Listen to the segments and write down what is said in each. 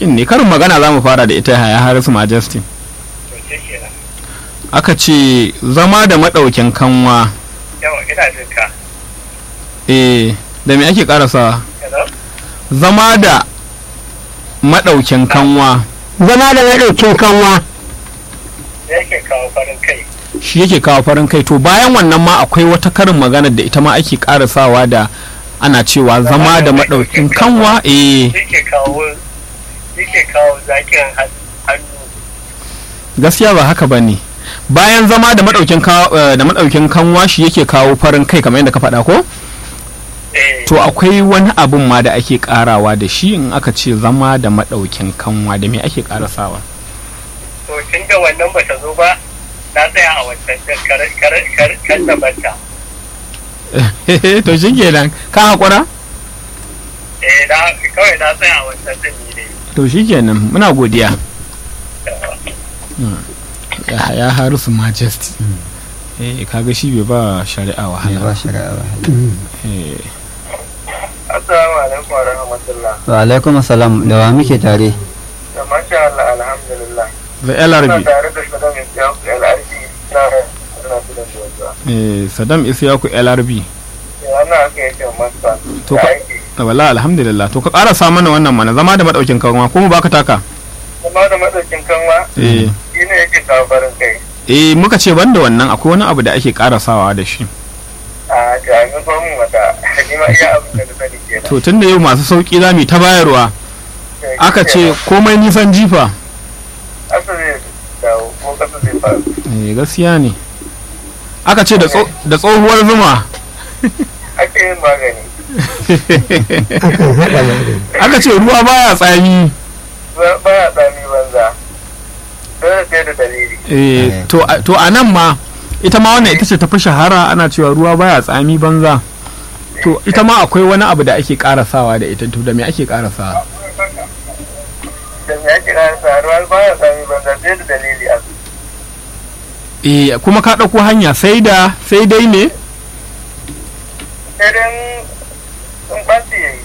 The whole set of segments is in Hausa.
sauƙin ne karin magana za mu fara da ita ya harisu majesty to ce kenan aka ce zama da maɗaukin kanwa yawa ina jin ka eh da me ake ƙarasawa hello zama da maɗaukin kanwa zama da maɗaukin kanwa da yake kawo farin kai shi yake kawo farin kai to bayan wannan ma akwai wata karin magana da ita ma ake ƙarasawa da ana cewa zama da maɗaukin kanwa eh yake kawo yake kawo zakiran han- hannu gaskiya ba haka ba ne bayan zama da maɗaukin ka- eh, da maɗaukin kanwa shi yake kawo farin kai kamar yadda ka faɗa ko eh to akwai wani abin ma da ake ƙarawa da shi in aka ce zama da maɗaukin kanwa da me ake ƙarasawa to tun da wannan ba ta zo ba na tsaya a wancan din kar kar kar kar da banta to shi kenan ka haƙura eh na kawai na tsaya a wancan din ni ne to shi kenan muna godiya ya ya harisu majesty eh kaga shi bai ba shari'a ne ba wahala shari'a ba eh assalamu alaikum wa rahmatullah wa alaikum assalam da wa muke tare da masha Allah alhamdulillah the LRB tare da shugaban ya al'arfi na na fidan da wanda eh Saddam Isiyaku LRB wannan aka yake masa To ka- wala alhamdulillah to ka ƙarasa mana wannan mana zama da maɗaukin kanwa ko mu baka taka kuma da madaukin kanwa eh shi ne yake kawo farin kai eh muka ce banda wannan akwai wani abu da ake ƙarasawa da shi a jami'in gwamnati mata ni ma iya abin da na sani ke to tun da yau masu sauƙi za mu yi ta bayarwa aka ce komai nisan jifa asa zai dawo ko kasa zai faru eh gaskiya ne aka ce da tso- da tsohuwar zuma ake yin magani akan haɗa magani aka ce ruwa baya tsami ba- baya tsami banza dole sai da dalili eh to a- to a nan ma ita ma wannan ita ce ta fi shahara ana cewa ruwa baya tsami banza to ita ma akwai wani abu da ake karasawa da ita to da me ake karasawa da me ake rasa ruwa baya tsami banza sai da dalili a eh kuma ka ɗauko hanya sai da sai dai ne sai dan sun ɓaci yayi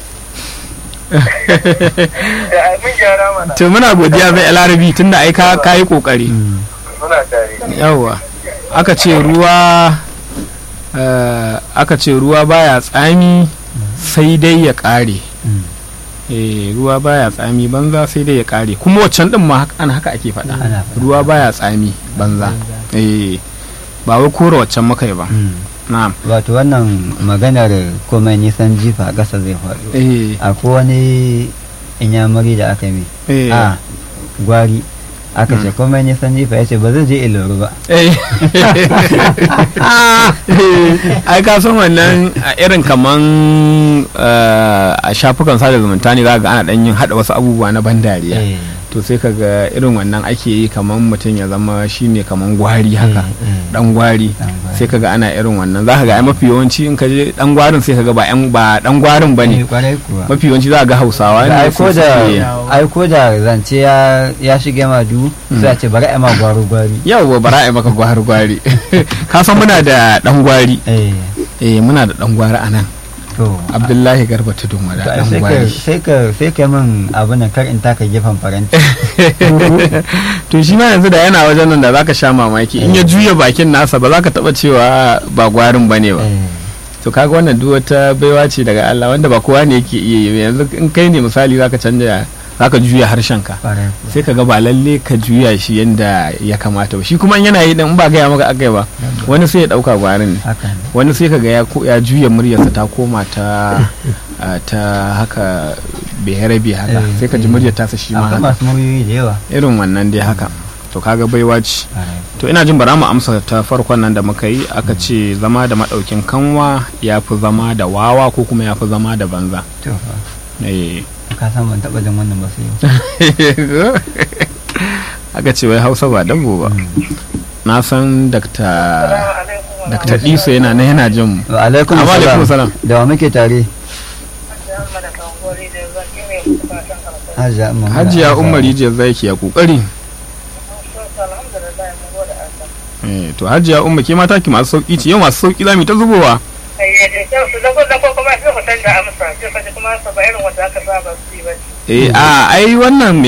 da mun gyara mana to muna godiya zai larabi tunda ai ka ka yi kokari muna tare yawa aka ce ruwa eh, aka ce ruwa baya tsami sai dai ya ƙare eh ruwa baya tsami banza sai dai ya ƙare kuma waccan din ma haka- ana haka ake faɗa Ana faɗa. ruwa baya tsami banza eh ba wai kora waccan muka yi ba na'am wato wannan maganar komai nisan jifa a ƙasa zai faɗo eh akwai wani inyamuri da aka yi eh a gwari aka ce komai nisan jifa ya ce ba zai je iloru ba eh ai ka san wannan a irin kaman eh, a shafukan sada zumunta ne za ga ana dan yin hada wasu abubuwa na ban dariya Eh, to sai ka ga irin wannan ake yi kaman mutum ya zama shine kaman gwari haka eh, eh. dan gwari Dan gwari. sai ka ga ana irin wannan za ka ga ai mafi yawanci in ka je dan gwarin sai ka ga ba yan ba dan gwarin Eh, bane kwarai kuwa mafi yawanci za ka ga hausawa da ne aiko su da suke- aiko da zance ya ya shige ma du sai a ce bari a ma gwaro gwari yawwa bara ai maka gwari gwari ka san muna da dan gwari eh eh muna da dan gwari anan to abdullahi garba tudun to wada ai dan sai ka gwari sai ka sai ka min abin nan kar in taka gefen faranti to shi ma yanzu da yana wajen nan da zaka sha mamaki in ya juya bakin nasa ba za ka taba cewa ba gwarin bane ba Eh, to kaga wannan duk wata baiwa ce daga Allah wanda ba kowa ne yake iya yi yanzu in kai ne misali zaka canja zaka juya harshen ka kwarai kuwa. sai ka ga ba lalle ka juya shi yanda ya kamata ba shi kuma in yana yi dan in ba gaya maka akai ba wani sai ya dauka gwarin ne haka ne wani sai ka ga ya ko- ya juya muryarsa ta koma ta a, ta haka beharabe haka Eh, sai ka ji eh. muryar tasa shi ma akwai haka masu muryoyi da yawa irin wannan dai haka to kaga baiwa ce kwarai to ina jin bara mu amsa ta farkon nan da muka yi aka ce zama da madaukin kanwa ya fi zama da wawa ko kuma ya fi zama da banza to fa Eh. ka san ban taba jin wannan ba sai yau aka ce wai hausa ba dabo ba na san dakta dakta diso yana na yana jin mu wa alaikum Amma alaikum salam salam. da wa muke tare hajiya umma hajiya umar rijiyar zaki ya kokari Eh, to hajiya umar ke mata ki masu sauki ce yau masu sauki za mu yi ta zubowa eh a ai wannan